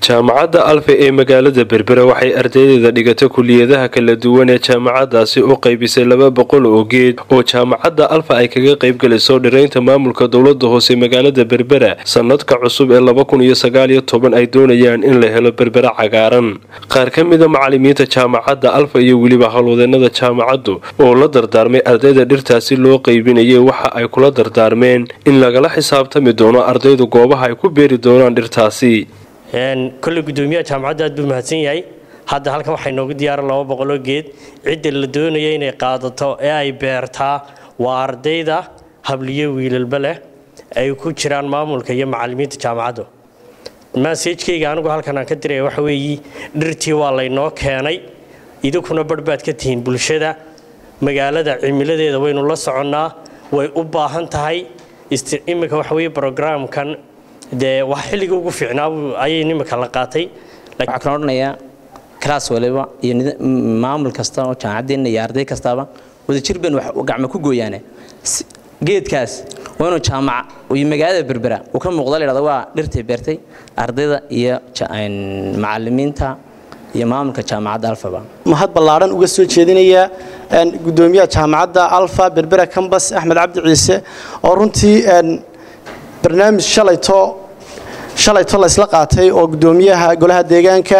jaamacadda alfa ee magaalada berbera waxay ardaydeeda dhigata kuliyadaha kala duwan ee jaamacadaasi u qaybisay laba boqol oo geed oo jaamacadda alfa ay kaga qaybgalayso dhiraynta maamulka dowlada hoose magaalada berbera sanadka cusub ee laba kun iyo sagaaliyo toban ay doonayaan in la helo berbera cagaaran qaar ka mida macalimiinta jaamacadda alfa iyo weliba howlwadeenada jaamacaddu oo la dardaarmay ardayda dhirtaasi loo qaybinayay waxa ay kula dardaarmeen in lagala xisaabtami doono ardaydu goobaha ay ku beeri doonaan dhirtaasi kolley guddoomiyaha jaamacadda aad buu mahadsan yahay hadda halkan waxaa inoogu diyaaran laba boqoloo geed cidda la doonaya inay qaadato ee ay beertaa waa ardayda habliyo wiilalba leh ay ku jiraan maamulka iyo macalimiinta jaamacaddu maseejkayga anigu halkan aan ka diraya waxa weeye dhirtii waa laynoo keenay idinkuna barh baad ka tihiin bulshada magaalada cimiladeeda waynu la soconnaa way u baahan tahay iminka waxa weye brograamkan dee wax xilliga ugu fiicnaa ayay nimanka la qaatay waxaa kan odhanayaa class waliba iyo maamul kasta oo jaamacadeenna iyo arday kastaba wadajir baynu gacmo ku gooyaane geedkaas waa inuu jaamaca iyo magaalada berbera uu ka muuqda la yidhahdo waa dhirtay beertay ardayda iyo macalimiinta iyo maamulka jaamacadda alfaba mahad ballaadhan uga soo jeedinaya guddoomiyaha jaamacadda alfa berbera cambas axmed cabdi ciise oo runtii barnaamij shalayto shalayto la isla qaatay oo guddoomiyaha golaha deegaanka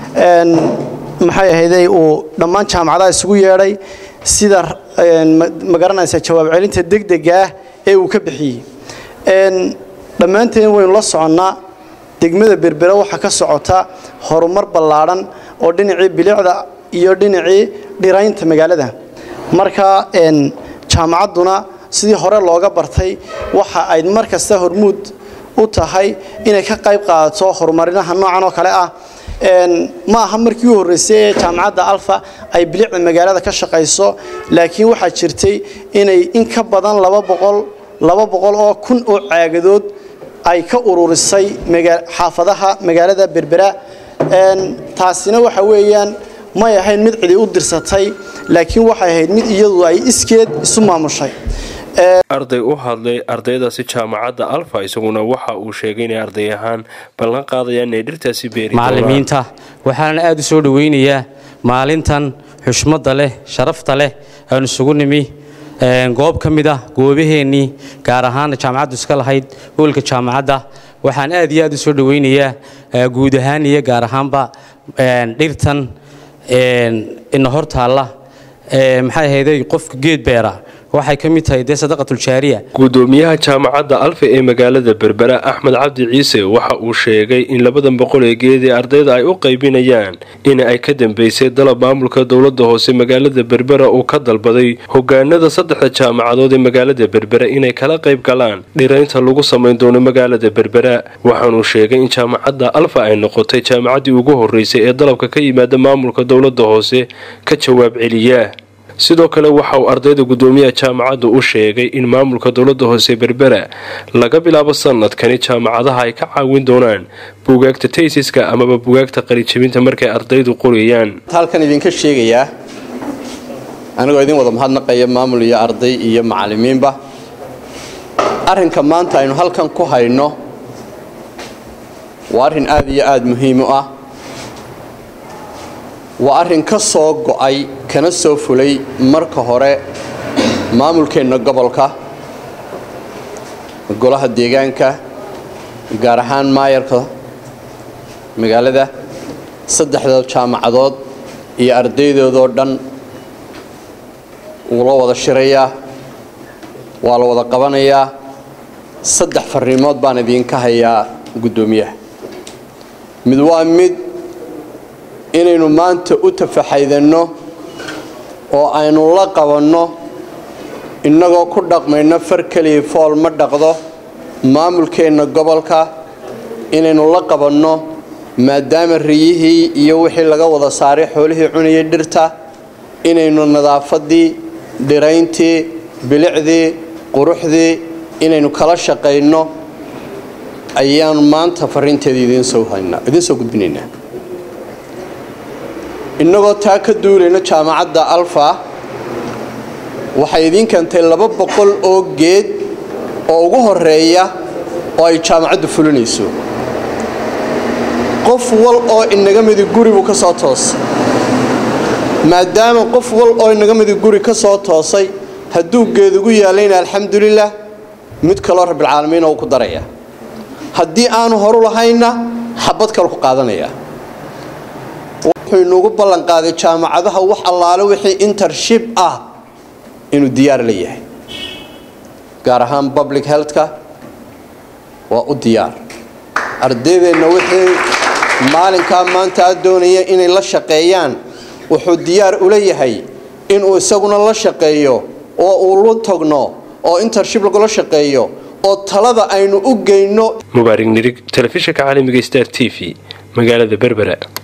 maxay ahayday uu dhammaan jaamacadaha isugu yeedhay sida ma garanaysa jawaab celinta degdega ah ee uu ka bixiyey dhammaanteen waynu la soconnaa degmada berbera waxaa ka socota horumar ballaadhan oo dhinacii bilicda iyo dhinacii dhiraynta magaalada marka jaamacadduna sidii hore looga bartay waxa ay mar kasta hormuud u tahay inay ka qayb qaadato horumarinaha noocan oo kale ah ma aha markii u horreysay ee jaamacadda alfa ay bilicda magaalada ka shaqayso laakiin waxaa jirtay inay in ka badan laba boqol laba boqol oo kun oo caagadood ay ka ururisay xaafadaha magaalada berbera taasina waxa weeyaan may ahayn mid cidi u dirsatay laakiin waxay ahayd mid iyadu ay iskeed isu maamushay arday u hadlay ardaydaasi jaamacadda alfa isaguna waxa uu sheegay inay arday ahaan ballan qaadayaan inay dhirtaasi beeri macalimiinta waxaana aada u soo dhoweynayaa maalintan xushmadda leh sharafta leh aan isugu nimi goob ka mid ah goobaheennii gaar ahaana jaamacaddu iska lahayd hoolka jaamacadda waxaan aad iyo aad u soo dhoweynayaa guud ahaan iyo gaar ahaanba dhirtan ina hor taalla maxay ahayday qofka geed beera waxay ka mid tahay dee sadaqatuljaariya guddoomiyaha jaamacadda alfa ee magaalada berbera axmed cabdi ciise waxa uu sheegay in labadan boqol ee geed ee ardayda ay u qaybinayaan in ay ka dambeysay dalab maamulka dowlada hoose magaalada berbera uu ka dalbaday hogaanada saddexda jaamacadood ee magaalada berbera inay kala qayb galaan dhiraynta lagu samayn doono magaalada berbera waxaanuu sheegay in jaamacadda alfa ay noqotay jaamacaddii ugu horreysay ee dalabka ka yimaada maamulka dowlada hoose ka jawaab celiya sidoo kale waxa uu ardayda guddoomiyaha jaamacaddu u sheegay in maamulka dowlada hoose berbera laga bilaabo sanadkani jaamacadaha ay ka caawin doonaan buugaagta taysiska amaba bugaagta qalijabinta markay ardaydu qorayaan halkan idinka sheegayaa anigoo idin wada mahadnaqaya maamul iyo arday iyo macalimiinba arrinka maanta aynu halkan ku hayno waa arrin aad iyo aada muhiim u ah waa arrin ka soo go'ay kana soo fulay marka hore maamulkeenna gobolka golaha deegaanka gaar ahaan maayarka magaalada saddexda jaamacadood iyo ardaydoodoo dhan wuu la wada shirayaa waa la wada qabanayaa saddex farriimood baan idinka hayaa guddoomiyaha mid waa mid inaynu maanta u tafaxaydanno oo aynu la qabanno innagoo ku dhaqmayno far keliya fool ma dhaqdo maamulkeenna gobolka inaynu la qabanno maadaama riyihii iyo wixii laga wada saaray xoolihii cunayay dhirta inaynu nadaafaddii dhirayntii bilicdii quruxdii inaynu kala shaqayno ayaanu maanta farriinteeda idiin soo gudbinaynaa innagoo taa ka duulayno jaamacadda alfa waxay idiin keentay laba boqol oo geed oo ugu horeeya oo ay jaamacaddu fulinayso qof wal oo inaga midi guri buu ka soo toosay maadaama qof wal oo inaga midi guri ka soo toosay hadduu geedugu yaalayna alxamdulilah mid kaloo rabbilcaalamiina uu ku daraya haddii aanu horu lahayna xabad kale ku qaadanaya wuxuu inuugu ballanqaaday jaamacadaha wax allaale wixii intership ah inuu diyaar la yahay gaar ahaan public healthka waa u diyaar ardaydeenna wixii maalinkaa maanta a doonaya inay la shaqeeyaan wuxuu diyaar ula yahay inuu isaguna la shaqeeyo oo uu lu tagno oo intership lagula shaqeeyo oo talada aynu u geyno mubaarig nirig telefishinka caalamiga star t v magaalada berbera